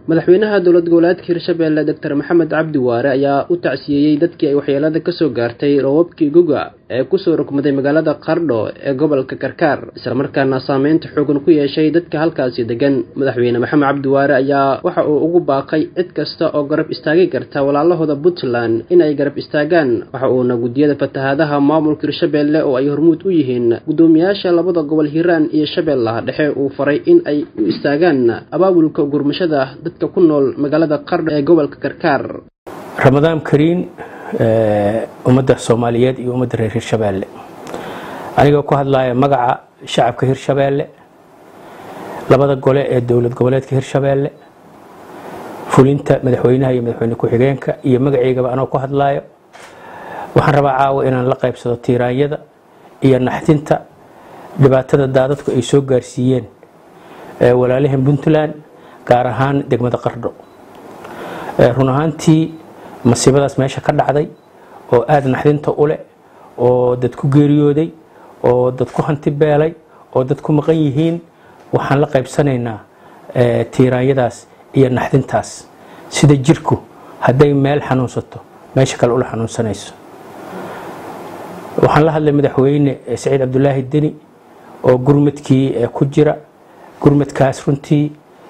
madaxweynaha dowlad goboleedka hirshabeelle doctor maxamed cabdi waare ayaa u tacsiyeeyey dadkii ay waxyeelada kasoo gaartay roobabkii guga ee kusoo rogmaday magaalada qardho ee gobolka karkaar islamarkaana saameynta xoogan ku yeeshay dadka halkaasi degan madaxweyne maxamed cabdi waare ayaa waxa uu ugu baaqay cid kasta oo garab istaagi karta walaalahooda puntland in ay garab istaagaan waxa uuna guddiyada fatahaadaha maamulka hirshabeelle oo ay hormuud u yihiin guddoomiyaasha labada gobol hiiraan iyo shabeellaha dhexe uu faray in ay u istaagaan abaabulka gurmashada dadka ku nool magaalada qardho ee gobolka karkaar ramadaan kariin ummadda soomaaliyeed iyo ummadda reer hirshabeelle anigoo ku hadlaya magaca shacabka hirshabeelle labada gole ee dowlad goboleedka hirshabeelle fulinta madaxweynaha iyo madaxweyne ku-xigeenka iyo magaceygaba anoo ku hadlaayo waxaan rabaa caawa inaan la qaybsado tiiraanyada iyo naxdinta dhibaatada daadadku ay soo gaarsiiyeen walaalahan puntland gaar ahaan degmada qardho run ahaantii masiibadaas meesha ka dhacday oo aada naxdinta u leh oo dad ku geeriyooday oo dad ku hanti beelay oo dad ku maqan yihiin waxaan la qaybsanaynaa tiiraanyadaas iyo naxdintaas sida jirku hadday meel xanuunsato meesha kale ula xanuunsanayso waxaan la hadlay madaxweyne saciid cabdulaahi deni oo gurmadkii ku jira gurmadkaas runtii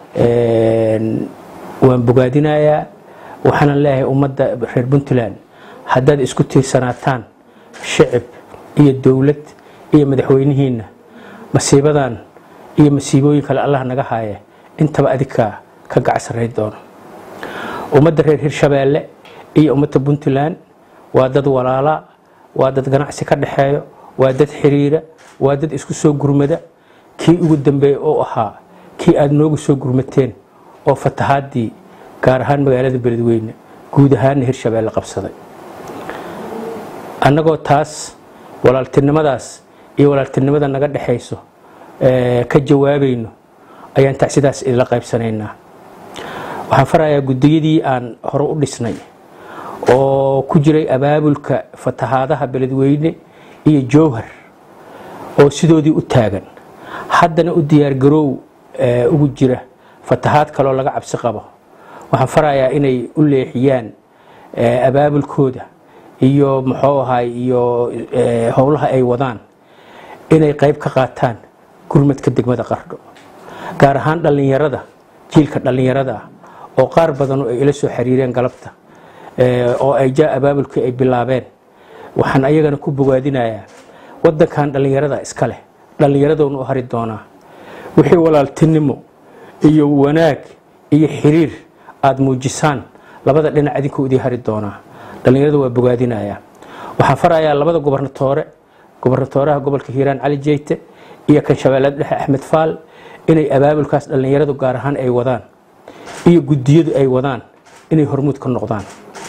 waan bogaadinayaa waxaanan leeyahay ummadda reer puntland haddaad isku tiirsanaataan shicib iyo dowlad iyo madaxweynihiinna masiibadan iyo masiibooyin kale allah naga haaya intaba adinkaa ka gacsarayn doono ummadda reer hirshabeelle iyo ummadda puntland waa dad walaala waa dad ganacsi ka dhexeeyo waa dad xiriira waa dad isku soo gurmada kii ugu dambeeya oo ahaa kii aada noogu soo gurmateen oo fatahaadii gaar ahaan magaalada beledweyne guud ahaanna hirshabeelle qabsaday annagoo taas walaaltinimadaas iyo walaaltinimada naga dhexayso ka jawaabayno ayaan tacsidaas idinla qaybsanaynaa waxaan farayaa guddiyadii aan hore u dhisnay oo ku jiray abaabulka fatahaadaha beledweyne iyo jowhar oo sidoodii u taagan haddana u diyaargaroow ugu jira fatahaad kaloo laga cabsi qabo waxaan farayaa inay u leexiyaan abaabulkooda iyo muxuu ahay iyo howlaha ay wadaan inay qayb ka qaataan gurmadka degmada qardho gaar ahaan dhallinyarada jiilka dhallinyarada ah oo qaar badan ay ila soo xiriireen galabta oo ay jaa abaabulkii ay bilaabeen waxaan ayagana ku bogaadinayaa wadankan dhallinyarada iska leh dhallinyaradoona u hari doonaa wixii walaaltinimo iyo wanaag iyo xiriir aada muujisaan labada dhinac idinkuu idii hari doonaa dhallinyarada waa bogaadinayaa waxaan farayaa labada gobernatoore gobernatooraha gobolka hiiraan cali jeyte iyo kan shabeellada dhexe axmed faal inay abaabulkaas dhallinyaradu gaar ahaan ay wadaan iyo guddiyadu ay wadaan inay hormuud ka noqdaan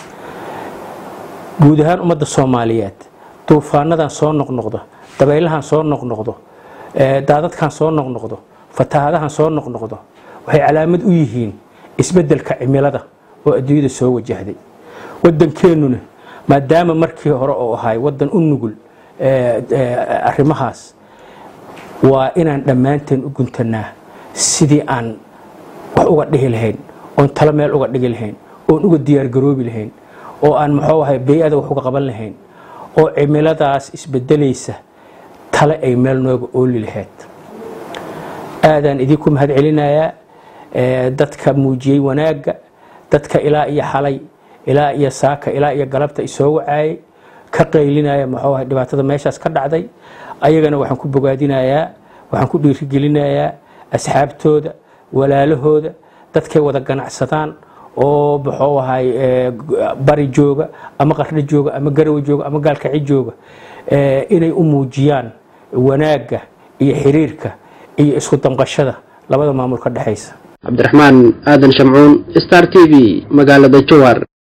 guud ahaan ummadda soomaaliyeed duufaanadan soo noqnoqdo dabaylahan soo noqnoqdo daadadkan soo noqnoqdo fatahaadahan soo noqnoqdo waxay calaamad u yihiin isbeddelka cimilada oo adduunyada soo wajahday waddankeennuna maadaama markii hore oo ahay waddan u nugul arrimahaas waa inaan dhammaanteen u guntanaa sidii aan wax uga dhihi lahayn oon talo meel uga dhigi lahayn oon uga diyaargaroobi lahayn oo aan muxuu ahay bey-ada wax uga qaban lahayn oo cimiladaas isbedelaysa tale ay meel nooga ooli lahayd aadaan idinku mahad celinayaa dadka muujiyey wanaagga dadka ilaa iyo xalay ilaa iyo saaka ilaa iyo galabta isoo wacaayay ka qaylinaya muxuu ahay dhibaatada meeshaas ka dhacday ayagana waxaan ku bogaadinayaa waxaan ku dhiirigelinayaa asxaabtooda walaalahooda dadkay wada ganacsadaan oo muxuu ahay bari jooga ama qardho jooga ama garawe jooga ama gaalkaci jooga inay u muujiyaan wanaagga iyo xiriirka iyo isku damqashada labada maamul ka dhexaysa cabdiraxmaan aadan shamcuun star t v magaalada jowhar